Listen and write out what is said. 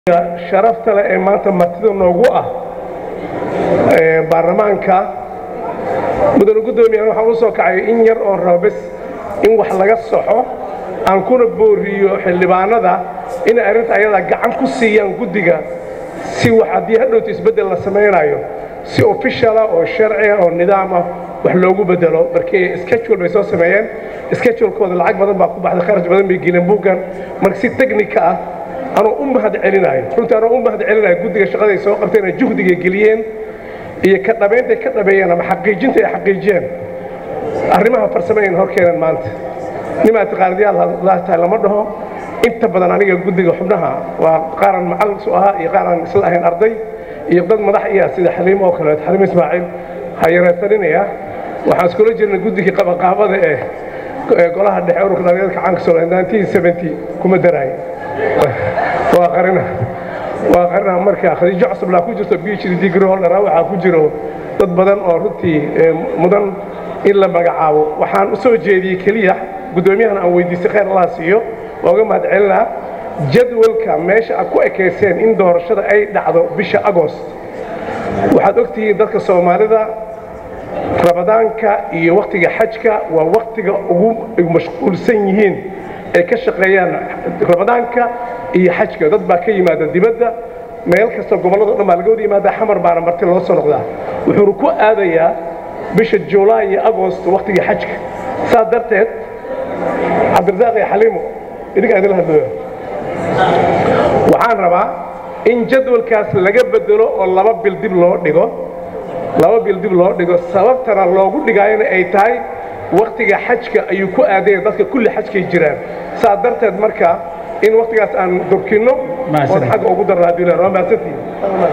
sharafta leh ee maanta martida noogu ah baarlamaanka mudane guddoomiyahan waxaan u soo kacay in yar oo raba bes in wax laga soxo aan kuna booriyo xildhibaanada inay arrinta ayadaa gacan ku siiyaan guddiga si wax haddii hadhowta isbeddel la samaynayo si ofishala oo sharciga oo nidaam ah wax loogu bedelo markii schedule bay soo sameeyeen schedulekooda lacag badan baa ku baxday kharash badan bay geleen buuggan marka si technika ah anoo u mahad celinayo runtii anoo u mahad celinayo guddiga shaqaday soo qabteen ee juhdiga geliyeen iyo ka dhabayntay ka dhabeeyeen ama xaqiijinta ay xaqiijiyeen arrimaha farsamayn hor keenan maanta nimaa taqaanadiyaal tahay lama dhaho inta badan aniga guddiga xubnaha waa qaaran macallinsu ahaa iyo qaaran isla ahayn arday iyo dad madax iya sida xaliimo oo kaleeto xaliimo ismaaciil hayareersaninaya waxaan iskula jirnay guddigii qabaqaabada ee golaha dhexe ururka dhalinyarka caanka soomaaliya kuma daraay waa qarina waa qarina marka khadiijo cusublaa ku jirto phd degree holder waxaa ku jiro dad badan oo runtii mudan in la magacaabo waxaan u soo jeediyey keliya guddoomiyahan aan weydiistay khayr allah siiyo waa uga mahad celinaa jadwalka meesha aad ku ekayseen in doorashada ay dhacdo bisha agost waxaad ogtihiin dadka soomaalida rabadaanka iyo wakhtiga xajka waa wakhtiga ugu mashquulsan yihiin ay ka shaqeeyaan ramadaanka iyo xajka dad baa ka yimaada dibadda meel kasta gobollado dhan baa laga wada yimaada xamar baana marti loo soo noqdaa wuxuuna ku aadayaa bisha julaay iyo agost wakhtiga xajka saas darteed cabdirasaaq iyo xaliimo idinkaa idinla hadlooya waxaan rabaa in jadwalkaas laga bedelo oo laba bil dib loo dhigo laba bil dib loo dhigo sababtana loogu dhigaayona ay tahay wakhtiga xajka ayuu ku aadaya dadka kulli xajkay jiraan saa darteed marka in wakhtigaas aan durkinno oon xagga ugu darno haddii la waa mahadsantihin